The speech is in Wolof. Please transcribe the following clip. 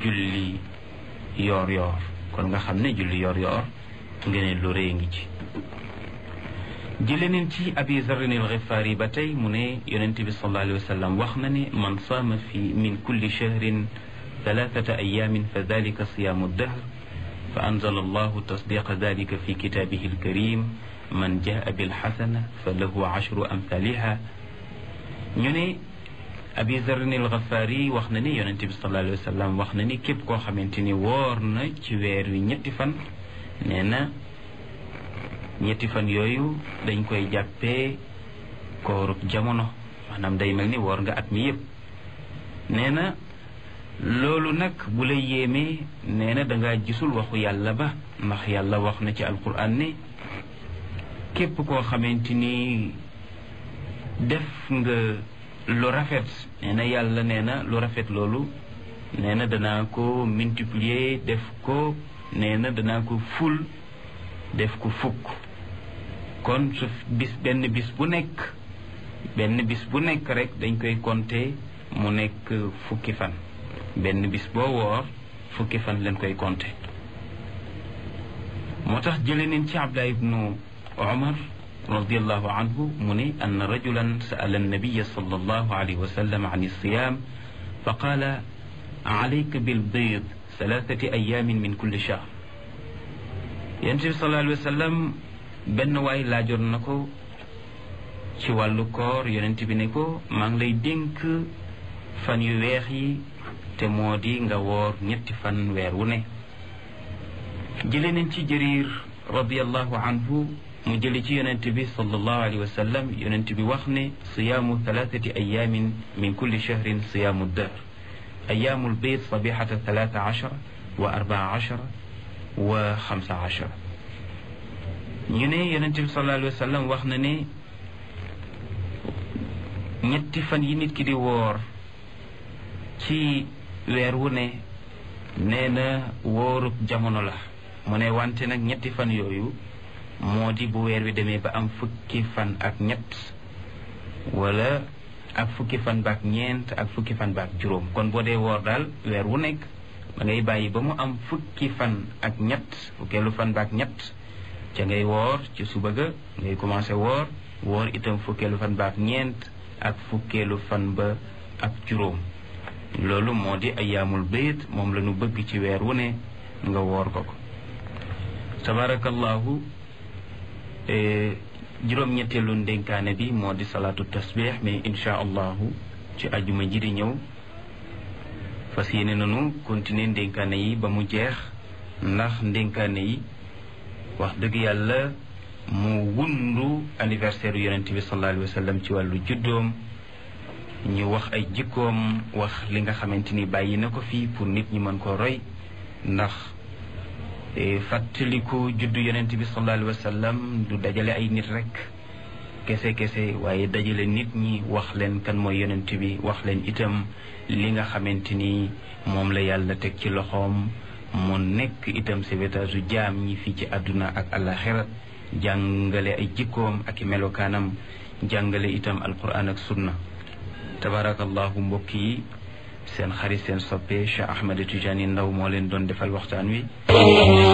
julli yoor yoor kon nga xam ne julli yoor yoor ngeen lu rëy ngi ci jële neen ci abi zarrin al xifaari ba tey mu ne yonent bi sallallahu alayhi wa sallam wax na ne man saama fi min kulli shahrin thalathata ayamin fa dalika siyaamu dahr fa anzala allahu tasdiqa dalika fi kitaabihi alkarim man jaa bilxasana fa lahu ashru amthaliha ñu ne abi zarrin al xifaari wax na ne yonent bi sallallahu alayhi wa sallam wax na ni képp koo xamante ni woor na ci weer wi ñetti fan nee na ñetti fan yooyu dañ koy jàppee koorub jamono maanaam day mel ni woor nga at mi yëpp nee na loolu nag bu la yéemee nee na dangaa gisul waxu yàlla ba ndax yàlla wax na ci alquran ne képp koo xamante ni def nga lu rafet nee na yàlla nee na lu rafet loolu nee na danaa ko multiplier def ko nee na danaa ko ful def ko fukk kon su bis benn bis bu nekk benn bis bu nekk rek dañ koy compter mu nekk fukki fan benn bis boo woor fukki fan leen koy compter moo tax jële neen ci Abdullah ibnu Umar radiallahu anhu mu ne ann rajulan sa'ala annabiya sallallahu alayhi wa sallam an alsiyam fa qaala alayka bilbiid thalathati ayamin min kulli shahr yonent bi sallallahu alayhi wa sallam benn waay laajoon na ko ci wàllu koor yonent bi ne ko maa ngi lay dénk fan yu weex yi te moo di nga woor ñetti fan weer wu ne jële nañ ci jëriir radiallahu anhu mu jële ci yonent bi sallallahu alayhi wa sallam yonent bi wax ne siyaamu thalathati ayamin min kulli shahrin siyaamu dahr ayaamul bayt sabihata thalatha ashara wa arbaa ashara wa xamsa ashara ñu ne yonent bi sallallahu alayhi wa sallam wax na ne ñetti fan yi nit ki di woor ci weer wu ne nee na wóorub jamono la mu ne wante nag ñetti fan yooyu moo di bu weer wi demee ba am fukki fan ak ñett wala ak fukki fan baak ñeent ak fukki fan baak juróom kon boo dee woor daal weer wu nekk da ngay bàyyi ba mu am fukki fan ak ñett fukkeelu fan baak ñett ca ngay woor ci suba ga ngay commencé woor woor itam fukkeelu fan baak ñeent ak fukkeelu fan ba ak juróom loolu moo di ayaamul bayt moom la ñu bëgg ci weer wu ne nga woor ko ko tabarakallahu juróom-ñetteelu ndénkaane bi moo di salaatu tasbih mais insha allahu ci ajuma ji di ñëw fas yéene nañu continuer ndénkaane yi ba mu jeex ndax ndénkaane yi wax dëgg yàlla mu wundu anniversaire yonent bi sallallahu alayhi wa sallam ci wàllu juddoom ñu wax ay jikkoom wax li nga xamante ni bàyyi na ko fii pour nit ñi mën ko roy ndax fàttaliku juddu yonent bi sallallahu alayhi wa sallam du dajale ay nit rek kese kese waaye dajale nit ñi wax leen kan mooy yonent bi wax leen itam li nga xamante ni moom la yàlla teg ci loxoom mu nekk itam sauvetage u jaam ñi fii ci àdduna ak àllaxira jàngale ay jikkoom ak i melokaanam jàngale itam alquran ak sunna tabarakallahu mbokk yi seen xarit seen soppe Cheikh Ahmed Tidiane Ndaw moo leen doon defal waxtaan wi